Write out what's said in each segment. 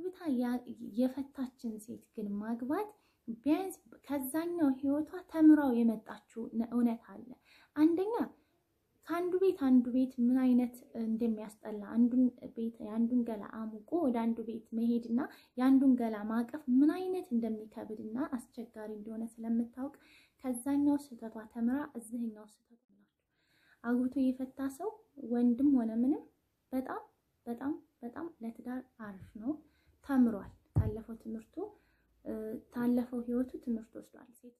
አግብታ የፈታችን ሴት ግን ማግባት ቢያንስ ከዛኛው ህይወቷ ተምራው የመጣችው እውነት አለ። አንደኛ ከአንዱ ቤት አንዱ ቤት ምን አይነት እንደሚያስጠላ አንዱን ቤት የአንዱን ገላ አሙቆ ወደ አንዱ ቤት መሄድና የአንዱን ገላ ማቀፍ ምን አይነት እንደሚከብድና አስቸጋሪ እንደሆነ ስለምታውቅ ከዛኛው ስህተቷ ተምራ እዚህኛው ስህተቷ አግብቶ የፈታ ሰው ወንድም ሆነ ምንም በጣም በጣም በጣም ለትዳር አሪፍ ነው። ተምሯል። ካለፈው ትምህርቱ ካለፈው ህይወቱ ትምህርት ወስዷል። ሴት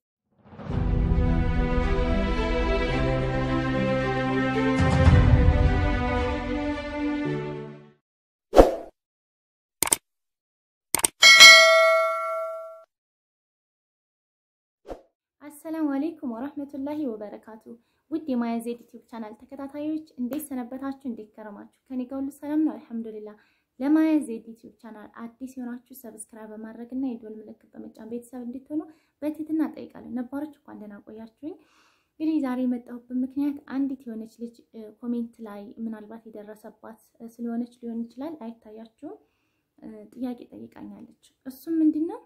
አሰላሙ አሌይኩም ወራህመቱላሂ ወበረካቱ። ውድ የማያ ዜድ ዩቲዩብ ቻናል ተከታታዮች እንዴት ሰነበታችሁ? እንዴት ከረማችሁ? ከኔ ጋር ሁሉ ሰላም ነው አልሐምዱሊላህ። ለማያ ዜድ ዩቲዩብ ቻናል አዲስ የሆናችሁ ሰብስክራይብ በማድረግ እና የደወል ምልክት በመጫን ቤተሰብ እንድትሆኑ በትህትና እጠይቃለሁ። ነባሮች እንኳን ደህና ቆያችሁኝ። እንግዲህ ዛሬ የመጣሁበት ምክንያት አንዲት የሆነች ልጅ ኮሜንት ላይ ምናልባት የደረሰባት ስለሆነች ሊሆን ይችላል፣ አይታያችሁም። ጥያቄ ጠይቃኛለች። እሱም ምንድን ነው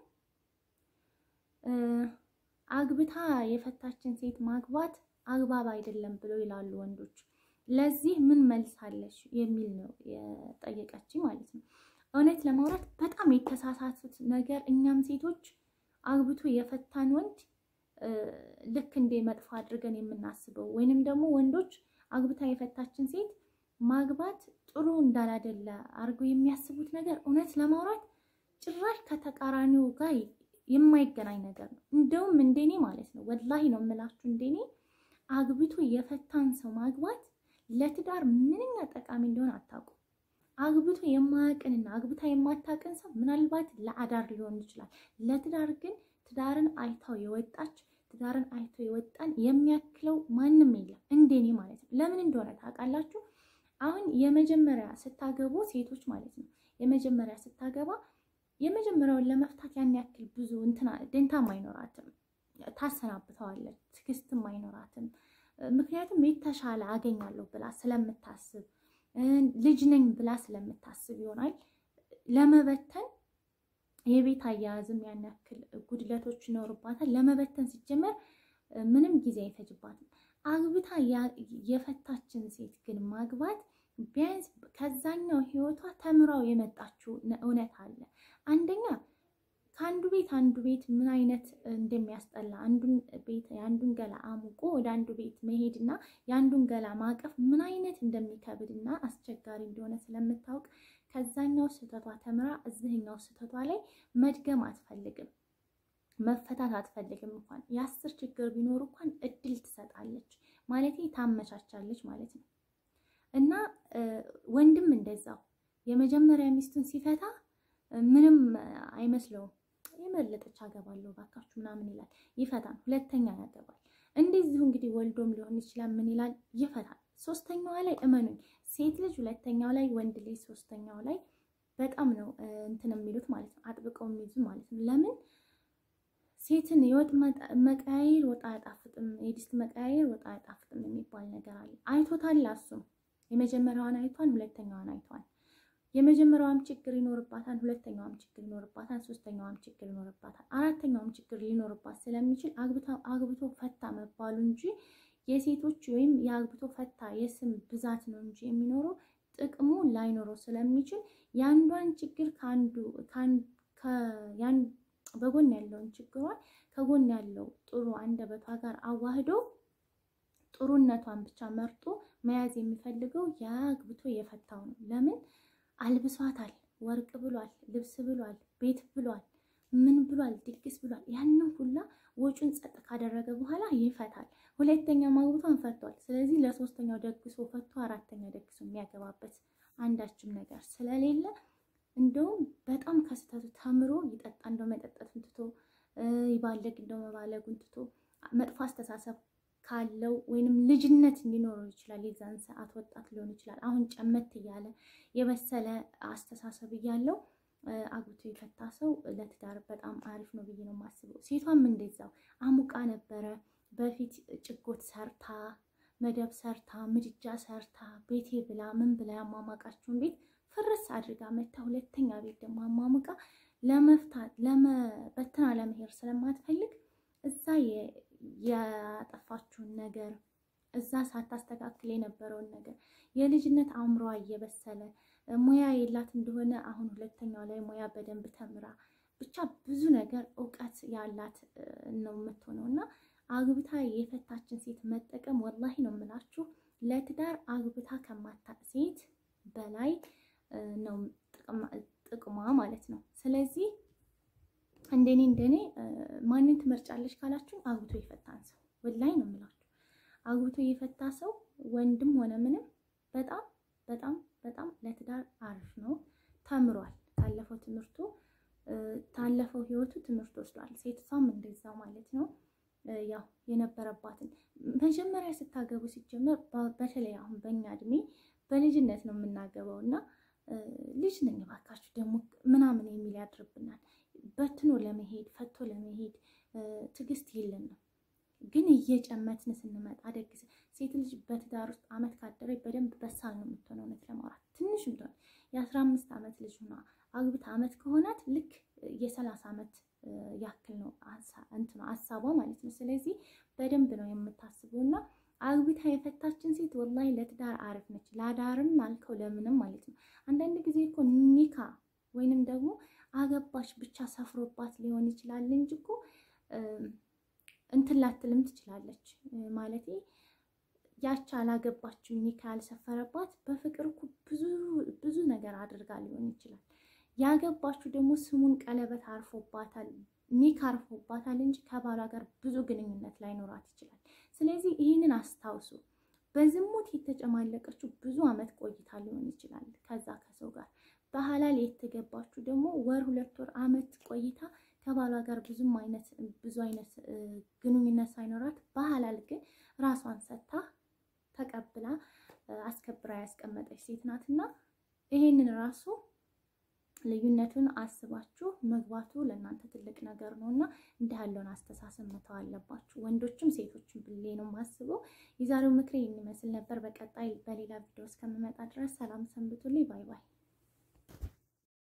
አግብታ የፈታችን ሴት ማግባት አግባብ አይደለም ብለው ይላሉ ወንዶች። ለዚህ ምን መልስ አለሽ የሚል ነው የጠየቀችኝ ማለት ነው። እውነት ለማውራት በጣም የተሳሳቱት ነገር እኛም ሴቶች አግብቶ የፈታን ወንድ ልክ እንደ መጥፎ አድርገን የምናስበው ወይንም ደግሞ ወንዶች አግብታ የፈታችን ሴት ማግባት ጥሩ እንዳላደለ አድርገው የሚያስቡት ነገር እውነት ለማውራት ጭራሽ ከተቃራኒው ጋር የማይገናኝ ነገር ነው። እንደውም እንደኔ ማለት ነው ወላሂ ነው የምላችሁ፣ እንደኔ አግብቶ የፈታን ሰው ማግባት ለትዳር ምንኛ ጠቃሚ እንደሆነ አታውቁም። አግብቶ የማያውቅንና አግብታ የማታውቅን ሰው ምናልባት ለአዳር ሊሆን ይችላል። ለትዳር ግን ትዳርን አይታው የወጣች ትዳርን አይቶ የወጣን የሚያክለው ማንም የለም፣ እንደኔ ማለት ነው። ለምን እንደሆነ ታውቃላችሁ? አሁን የመጀመሪያ ስታገቡ ሴቶች ማለት ነው የመጀመሪያ ስታገባ የመጀመሪያውን ለመፍታት ያን ያክል ብዙ እንትና ደንታም አይኖራትም። ታሰናብተዋለች፣ ትዕግስትም አይኖራትም። ምክንያቱም የተሻለ አገኛለሁ ብላ ስለምታስብ ልጅ ነኝ ብላ ስለምታስብ ይሆናል ለመበተን የቤት አያያዝም ያን ያክል ጉድለቶች ይኖርባታል። ለመበተን ሲጀመር ምንም ጊዜ አይፈጅባትም። አግብታ የፈታችን ሴት ግን ማግባት ቢያንስ ከዛኛው ህይወቷ ተምራው የመጣችው እውነት አለ። አንደኛ ከአንዱ ቤት አንዱ ቤት ምን አይነት እንደሚያስጠላ አንዱን ቤት የአንዱን ገላ አሙቆ ወደ አንዱ ቤት መሄድና የአንዱን ገላ ማቀፍ ምን አይነት እንደሚከብድና አስቸጋሪ እንደሆነ ስለምታውቅ ከዛኛው ስህተቷ ተምራ እዚህኛው ስህተቷ ላይ መድገም አትፈልግም፣ መፈታት አትፈልግም። እንኳን የአስር ችግር ቢኖር እንኳን እድል ትሰጣለች ማለት ታመቻቻለች ማለት ነው። እና ወንድም እንደዛው የመጀመሪያ ሚስቱን ሲፈታ ምንም አይመስለውም። የመለጠች አገባለሁ ባካችሁ ምናምን ይላል፣ ይፈታል። ሁለተኛ ያገባል። እንደዚሁ እንግዲህ ወልዶም ሊሆን ይችላል። ምን ይላል? ይፈታል። ሶስተኛዋ ላይ እመኑኝ፣ ሴት ልጅ ሁለተኛው ላይ፣ ወንድ ልጅ ሶስተኛው ላይ በጣም ነው እንትን የሚሉት ማለት ነው፣ አጥብቀው የሚይዙ ማለት ነው። ለምን ሴትን የወጥ መቀያየር ወጥ አያጣፍጥም፣ የድስት መቀያየር ወጥ አያጣፍጥም የሚባል ነገር አለ። አይቶታል። እሱም የመጀመሪያዋን አይቷን፣ ሁለተኛዋን አይቷን። የመጀመሪያዋም ችግር ይኖርባታል፣ ሁለተኛዋም ችግር ይኖርባታል፣ ሶስተኛዋም ችግር ይኖርባታል፣ አራተኛዋም ችግር ሊኖርባት ስለሚችል አግብቶ ፈታ መባሉ እንጂ የሴቶች ወይም የአግብቶ ፈታ የስም ብዛት ነው እንጂ የሚኖረው ጥቅሙ ላይኖረው ስለሚችል የአንዷን ችግር ከአንዱ በጎን ያለውን ችግሯን ከጎን ያለው ጥሩ አንደበቷ ጋር አዋህዶ ጥሩነቷን ብቻ መርጦ መያዝ የሚፈልገው የአግብቶ የፈታው ነው። ለምን አልብሷታል፣ ወርቅ ብሏል፣ ልብስ ብሏል፣ ቤት ብሏል፣ ምን ብሏል፣ ድግስ ብሏል። ያንን ሁላ ወጩን ጸጥ ካደረገ በኋላ ይፈታል። ሁለተኛ ማግብቷን ፈቷል። ስለዚህ ለሶስተኛው ደግሶ ፈቶ አራተኛ ደግሶ የሚያገባበት አንዳችም ነገር ስለሌለ እንደውም በጣም ከስተቱ ተምሮ ይጠጣ እንደው መጠጠቱን ትቶ ይባለግ እንደው መባለጉን ትቶ መጥፎ አስተሳሰብ ካለው ወይንም ልጅነት ሊኖረው ይችላል። የዛን ሰዓት ወጣት ሊሆን ይችላል። አሁን ጨመት እያለ የበሰለ አስተሳሰብ እያለው አግብቶ የፈታ ሰው ለትዳር በጣም አሪፍ ነው ብዬ ነው የማስበው። ሴቷም እንደዛው አሙቃ ነበረ በፊት ጭጎት ሰርታ መደብ ሰርታ ምድጃ ሰርታ ቤቴ ብላ ምን ብላ ያሟሟቃችሁን ቤት ፍርስ አድርጋ መታ ሁለተኛ ቤት ደግሞ አሟሙቃ ለመፍታት ለመበትና ለመሄድ ስለማትፈልግ እዛ ያጠፋችውን ነገር እዛ ሳታስተካክል የነበረውን ነገር የልጅነት አእምሯ እየበሰለ ሙያ የላት እንደሆነ አሁን ሁለተኛው ላይ ሙያ በደንብ ተምራ ብቻ ብዙ ነገር እውቀት ያላት ነው የምትሆነው እና አግብታ የፈታችን ሴት መጠቀም ወላሂ ነው የምላችሁ ለትዳር አግብታ ከማታቅ ሴት በላይ ነው ጥቅሟ ማለት ነው። ስለዚህ እንደኔ እንደኔ ማንን ትመርጫለች ካላችሁ አግብቶ የፈታን ሰው ወላሂ ነው የምላችሁ። አግብቶ የፈታ ሰው ወንድም ሆነ ምንም በጣም በጣም በጣም ለትዳር አሪፍ ነው። ተምሯል። ካለፈው ትምህርቱ ታለፈው ህይወቱ ትምህርት ወስዷል። ሴቷም እንደዛው ማለት ነው። ያው የነበረባትን መጀመሪያ ስታገቡ ሲጀመር በተለይ አሁን በእኛ እድሜ በልጅነት ነው የምናገበው እና ልጅ ነኝ እባካችሁ ደግሞ ምናምን የሚል ያድርብናል። በትኖ ለመሄድ ፈቶ ለመሄድ ትዕግስት የለንም። ግን እየጨመትን ስንመጣ ደግስ ሴት ልጅ በትዳር ውስጥ አመት ካደረች በደንብ በሳል ነው የምትሆነው። እውነት ለማውራት ትንሽ ምትሆን የአስራ አምስት ዓመት ልጅ ሆና አግብታ አመት ከሆናት ልክ የሰላሳ ዓመት ያክል ነው እንትኑ ሀሳቧ ማለት ነው። ስለዚህ በደንብ ነው የምታስበው እና አግብታ የፈታችን ሴት ወላሂ ለትዳር አሪፍ ነች። ላዳርም አልከው ለምንም ማለት ነው። አንዳንድ ጊዜ እኮ ኒካ ወይንም ደግሞ አገባች ብቻ ሰፍሮባት ሊሆን ይችላል እንጂ እኮ እንትን ላትልም ትችላለች ማለት ያቻ አላገባችው ኒካ ያልሰፈረባት በፍቅር እኮ ብዙ ብዙ ነገር አድርጋ ሊሆን ይችላል። ያገባችሁ ደግሞ ስሙን ቀለበት አርፎባታል ኒካ አርፎባታል እንጂ ከባሏ ጋር ብዙ ግንኙነት ላይኖራት ይችላል። ስለዚህ ይህንን አስታውሱ። በዝሙት የተጨማለቀችው ብዙ ዓመት ቆይታ ሊሆን ይችላል ከዛ ከሰው ጋር። በሐላል የተገባችሁ ደግሞ ወር ሁለት ወር ዓመት ቆይታ ከባሏ ጋር ብዙም አይነት ብዙ አይነት ግንኙነት ሳይኖራት በሐላል ግን ራሷን ሰታ ተቀብላ አስከብራ ያስቀመጠች ሴት ናትና ይሄንን ራሱ ልዩነቱን አስባችሁ መግባቱ ለእናንተ ትልቅ ነገር ነው እና እንዲህ ያለውን አስተሳሰብ መተው አለባችሁ። ወንዶችም ሴቶችም ብሌ ነው የማስበው። የዛሬው ምክሬ የሚመስል ነበር። በቀጣይ በሌላ ቪዲዮ እስከምመጣ ድረስ ሰላም ሰንብቱልኝ። ባይ ባይ።